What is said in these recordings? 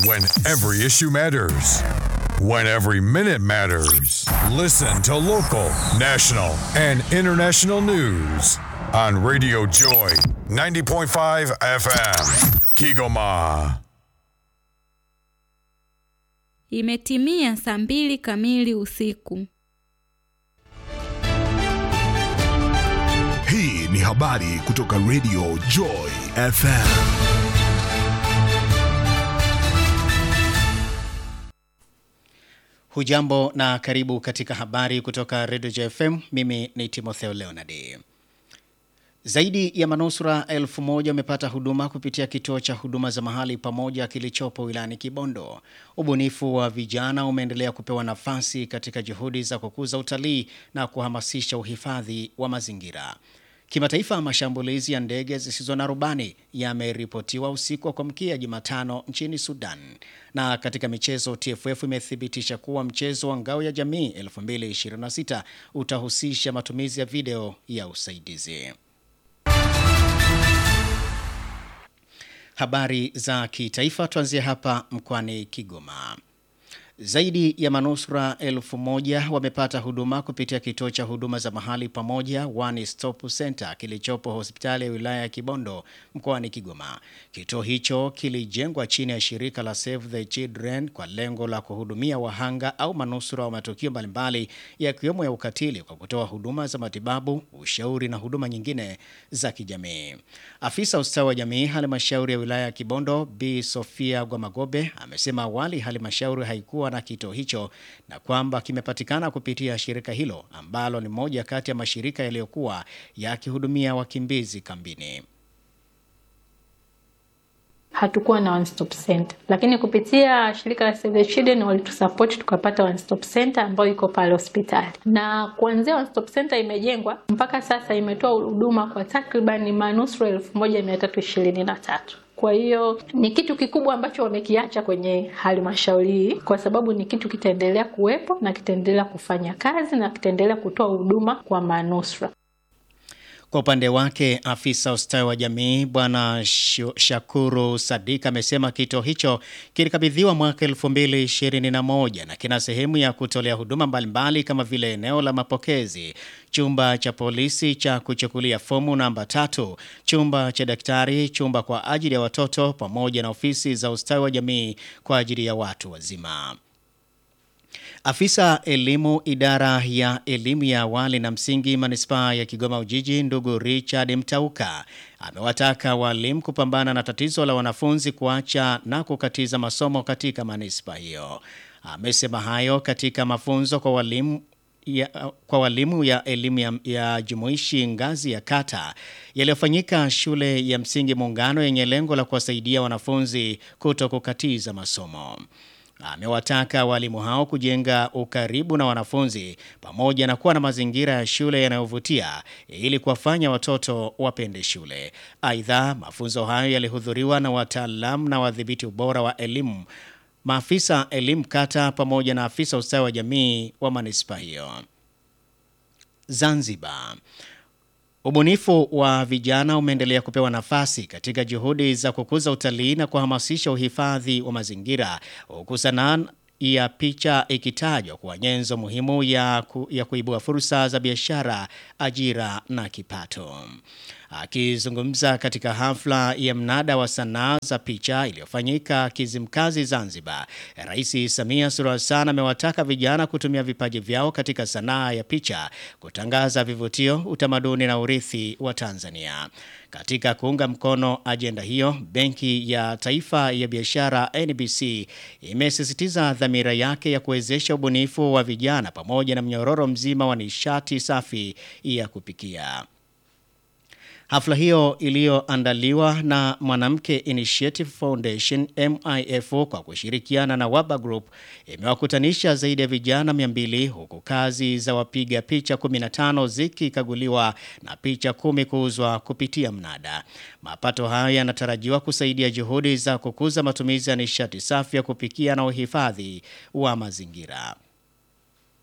When every issue matters. When every minute matters. Listen to local, national, and international news on Radio Joy 90.5 FM. Kigoma. Imetimia saa mbili kamili usiku. Hii ni habari kutoka Radio Joy FM. Hujambo na karibu katika habari kutoka Radio JFM. Mimi ni Timotheo Leonard. Zaidi ya manusura elfu moja wamepata huduma kupitia kituo cha huduma za mahali pamoja kilichopo wilayani Kibondo. Ubunifu wa vijana umeendelea kupewa nafasi katika juhudi za kukuza utalii na kuhamasisha uhifadhi wa mazingira. Kimataifa, mashambulizi ya ndege zisizo na rubani yameripotiwa usiku wa kuamkia Jumatano nchini Sudan. Na katika michezo, TFF imethibitisha kuwa mchezo wa ngao ya jamii 2026 utahusisha matumizi ya video ya usaidizi. Habari za kitaifa, tuanzie hapa mkoani Kigoma. Zaidi ya manusura elfu moja wamepata huduma kupitia kituo cha huduma za mahali pamoja One Stop Center kilichopo hospitali ya wilaya ya Kibondo mkoani Kigoma. Kituo hicho kilijengwa chini ya shirika la Save the Children kwa lengo la kuhudumia wahanga au manusura wa matukio mbalimbali yakiwemo ya ukatili kwa kutoa huduma za matibabu, ushauri na huduma nyingine za kijamii. Afisa ustawi wa jamii halmashauri ya wilaya ya Kibondo Bi Sofia Gwamagobe amesema awali halmashauri haikuwa na kituo hicho na kwamba kimepatikana kupitia shirika hilo ambalo ni moja kati ya mashirika yaliyokuwa yakihudumia wakimbizi kambini. hatukuwa na one stop center, lakini kupitia shirika la Save the Children walitusupport tukapata one stop center ambayo iko pale hospitali, na kuanzia one stop center imejengwa mpaka sasa imetoa huduma kwa takriban manusura elfu moja mia tatu ishirini na tatu. Kwa hiyo ni kitu kikubwa ambacho wamekiacha kwenye halmashauri hii, kwa sababu ni kitu kitaendelea kuwepo na kitaendelea kufanya kazi na kitaendelea kutoa huduma kwa manusura. Kwa upande wake afisa ustawi wa jamii bwana Shakuru Sadik amesema kituo hicho kilikabidhiwa mwaka 2021 na kina sehemu ya kutolea huduma mbalimbali kama vile eneo la mapokezi, chumba cha polisi cha kuchukulia fomu namba tatu, chumba cha daktari, chumba kwa ajili ya watoto pamoja na ofisi za ustawi wa jamii kwa ajili ya watu wazima. Afisa elimu idara ya elimu ya awali na msingi manispaa ya Kigoma Ujiji, ndugu Richard Mtauka amewataka walimu kupambana na tatizo la wanafunzi kuacha na kukatiza masomo katika manispaa hiyo. Amesema hayo katika mafunzo kwa walimu ya, kwa walimu ya elimu ya, ya jumuishi ngazi ya kata yaliyofanyika shule ya msingi Muungano yenye lengo la kuwasaidia wanafunzi kuto kukatiza masomo. Amewataka walimu hao kujenga ukaribu na wanafunzi pamoja na kuwa na mazingira ya shule yanayovutia ili kuwafanya watoto wapende shule. Aidha, mafunzo hayo yalihudhuriwa na wataalamu na wadhibiti ubora wa elimu, maafisa elimu kata pamoja na afisa ustawi wa jamii wa manispaa hiyo. Zanzibar. Ubunifu wa vijana umeendelea kupewa nafasi katika juhudi za kukuza utalii na kuhamasisha uhifadhi wa mazingira huku sanaa ya picha ikitajwa kuwa nyenzo muhimu ya, ku, ya kuibua fursa za biashara, ajira na kipato. Akizungumza katika hafla ya mnada wa sanaa za picha iliyofanyika Kizimkazi, Zanzibar, Rais Samia Suluhu Hassan amewataka vijana kutumia vipaji vyao katika sanaa ya picha kutangaza vivutio, utamaduni na urithi wa Tanzania. Katika kuunga mkono ajenda hiyo, Benki ya Taifa ya Biashara NBC imesisitiza dhamira yake ya kuwezesha ubunifu wa vijana pamoja na mnyororo mzima wa nishati safi ya kupikia. Hafla hiyo iliyoandaliwa na Mwanamke Initiative Foundation MIF kwa kushirikiana na Waba Group imewakutanisha zaidi ya vijana 200 huku kazi za wapiga picha 15 zikikaguliwa na picha kumi kuuzwa kupitia mnada. Mapato hayo yanatarajiwa kusaidia juhudi za kukuza matumizi ya nishati safi ya kupikia na uhifadhi wa mazingira.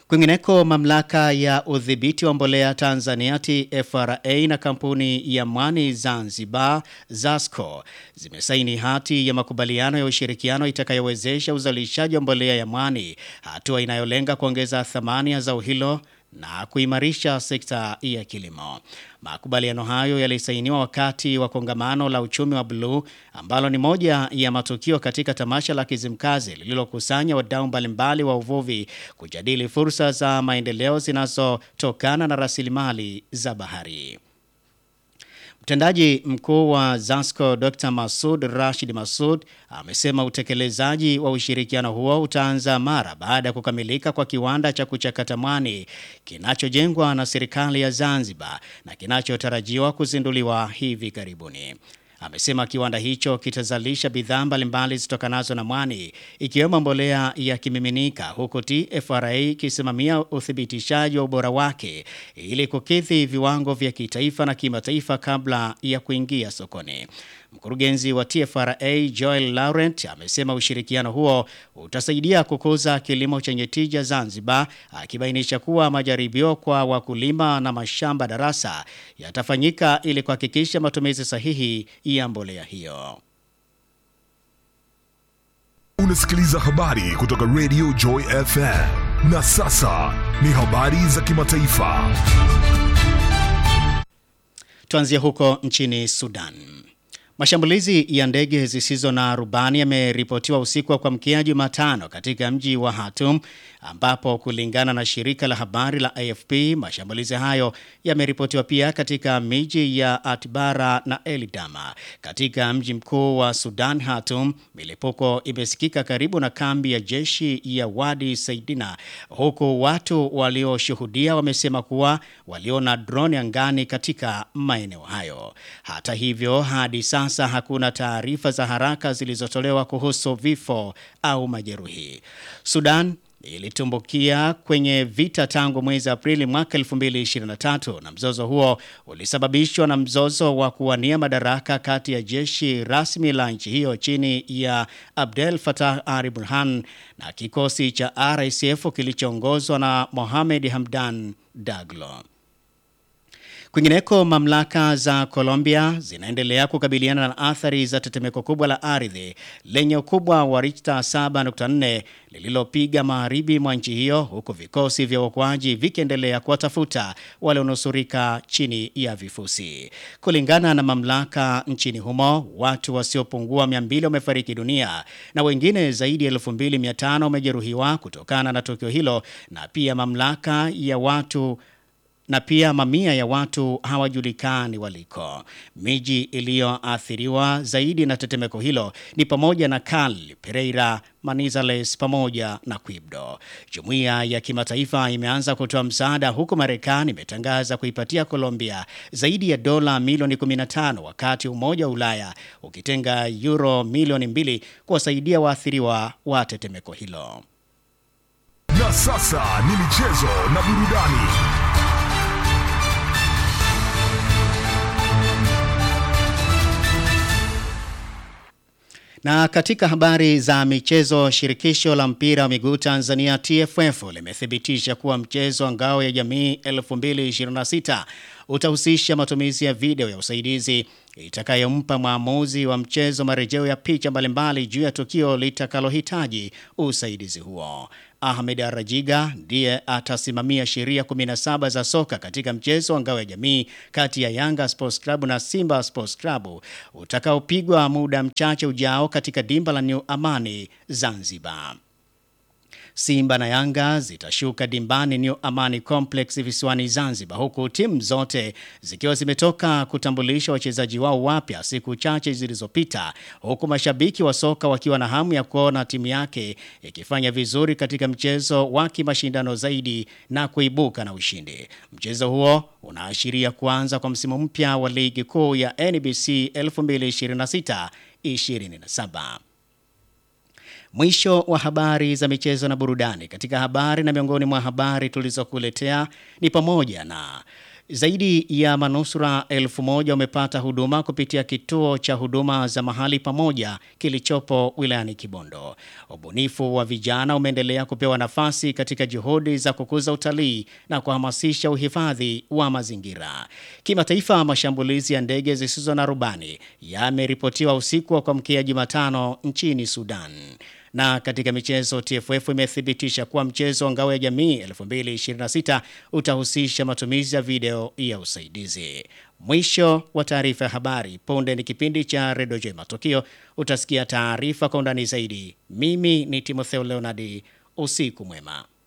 Kwingineko, mamlaka ya udhibiti wa mbolea Tanzania TFRA na kampuni ya Mwani Zanzibar ZASCO zimesaini hati ya makubaliano ya ushirikiano itakayowezesha uzalishaji wa mbolea ya mwani, hatua inayolenga kuongeza thamani ya zao hilo na kuimarisha sekta ya kilimo. Makubaliano hayo yalisainiwa wakati wa kongamano la uchumi wa bluu ambalo ni moja ya matukio katika tamasha la Kizimkazi lililokusanya wadau mbalimbali wa uvuvi kujadili fursa za maendeleo zinazotokana na rasilimali za bahari. Mtendaji mkuu wa ZASCO Dr. Masud Rashid Masud amesema utekelezaji wa ushirikiano huo utaanza mara baada ya kukamilika kwa kiwanda cha kuchakata mwani kinachojengwa na serikali ya Zanzibar na kinachotarajiwa kuzinduliwa hivi karibuni. Amesema kiwanda hicho kitazalisha bidhaa mbalimbali zitokanazo na mwani ikiwemo mbolea ya kimiminika huku TFRA ikisimamia uthibitishaji wa ubora wake ili kukidhi viwango vya kitaifa na kimataifa kabla ya kuingia sokoni. Mkurugenzi wa TFRA Joel Laurent amesema ushirikiano huo utasaidia kukuza kilimo chenye tija Zanzibar, akibainisha kuwa majaribio kwa wakulima na mashamba darasa yatafanyika ili kuhakikisha matumizi sahihi ya mbolea hiyo. Unasikiliza habari kutoka Radio Joy FM. Na sasa ni habari za kimataifa. Tuanzie huko nchini Sudan. Mashambulizi ya ndege zisizo na rubani yameripotiwa usiku wa kuamkia Jumatano katika mji wa Khartoum ambapo kulingana na shirika la habari la AFP mashambulizi hayo yameripotiwa pia katika miji ya Atbara na Elidama. Katika mji mkuu wa Sudan Khartoum, milipuko imesikika karibu na kambi ya jeshi ya Wadi Saidina huku watu walioshuhudia wamesema kuwa waliona drone angani katika maeneo hayo. Hata hivyo, hadi sasa hakuna taarifa za haraka zilizotolewa kuhusu vifo au majeruhi. Sudan ilitumbukia kwenye vita tangu mwezi Aprili mwaka 2023 na mzozo huo ulisababishwa na mzozo wa kuwania madaraka kati ya jeshi rasmi la nchi hiyo chini ya Abdel Fattah al-Burhan na kikosi cha RSF kilichoongozwa na Mohamed Hamdan Daglo. Kwingineko, mamlaka za Colombia zinaendelea kukabiliana na athari za tetemeko kubwa la ardhi lenye ukubwa wa Richter 7.4 lililopiga magharibi mwa nchi hiyo, huku vikosi vya uokoaji vikiendelea kuwatafuta walionusurika chini ya vifusi. Kulingana na mamlaka nchini humo, watu wasiopungua 200 wamefariki dunia na wengine zaidi ya 2500 wamejeruhiwa kutokana na tukio hilo, na pia mamlaka ya watu na pia mamia ya watu hawajulikani waliko. Miji iliyoathiriwa zaidi na tetemeko hilo ni pamoja na Cali, Pereira, Manizales pamoja na Quibdo. Jumuiya ya kimataifa imeanza kutoa msaada huku Marekani imetangaza kuipatia Colombia zaidi ya dola milioni 15 wakati Umoja wa Ulaya ukitenga euro milioni mbili kuwasaidia waathiriwa wa tetemeko hilo. Na sasa ni michezo na burudani. Na katika habari za michezo, shirikisho la mpira wa miguu Tanzania TFF limethibitisha kuwa mchezo wa ngao ya jamii 2026 utahusisha matumizi ya video ya usaidizi itakayompa mwamuzi wa mchezo marejeo ya picha mbalimbali juu ya tukio litakalohitaji usaidizi huo. Ahmed Arajiga ndiye atasimamia sheria 17 za soka katika mchezo wa ngao ya jamii kati ya Yanga Sports Club na Simba Sports Club utakaopigwa muda mchache ujao katika dimba la New Amani Zanzibar. Simba na Yanga zitashuka dimbani New Amani Complex visiwani Zanzibar, huku timu zote zikiwa zimetoka kutambulisha wachezaji wao wapya siku chache zilizopita, huku mashabiki wa soka wakiwa na hamu ya kuona timu yake ikifanya vizuri katika mchezo wa kimashindano zaidi na kuibuka na ushindi. Mchezo huo unaashiria kuanza kwa msimu mpya wa ligi kuu ya NBC 2026-27. Mwisho wa habari za michezo na burudani. Katika habari na miongoni mwa habari tulizokuletea ni pamoja na Zaidi ya manusura elfu moja wamepata huduma kupitia kituo cha huduma za mahali pamoja kilichopo wilayani Kibondo. Ubunifu wa vijana umeendelea kupewa nafasi katika juhudi za kukuza utalii na kuhamasisha uhifadhi wa mazingira. Kimataifa, mashambulizi ya ndege zisizo na rubani yameripotiwa usiku wa kuamkia Jumatano nchini Sudan. Na katika michezo, TFF imethibitisha kuwa mchezo wa ngao ya jamii 2026 utahusisha matumizi ya video ya usaidizi. Mwisho wa taarifa ya habari. Punde ni kipindi cha Redio J Matukio. Utasikia taarifa kwa undani zaidi. Mimi ni Timotheo Leonardi. Usiku mwema.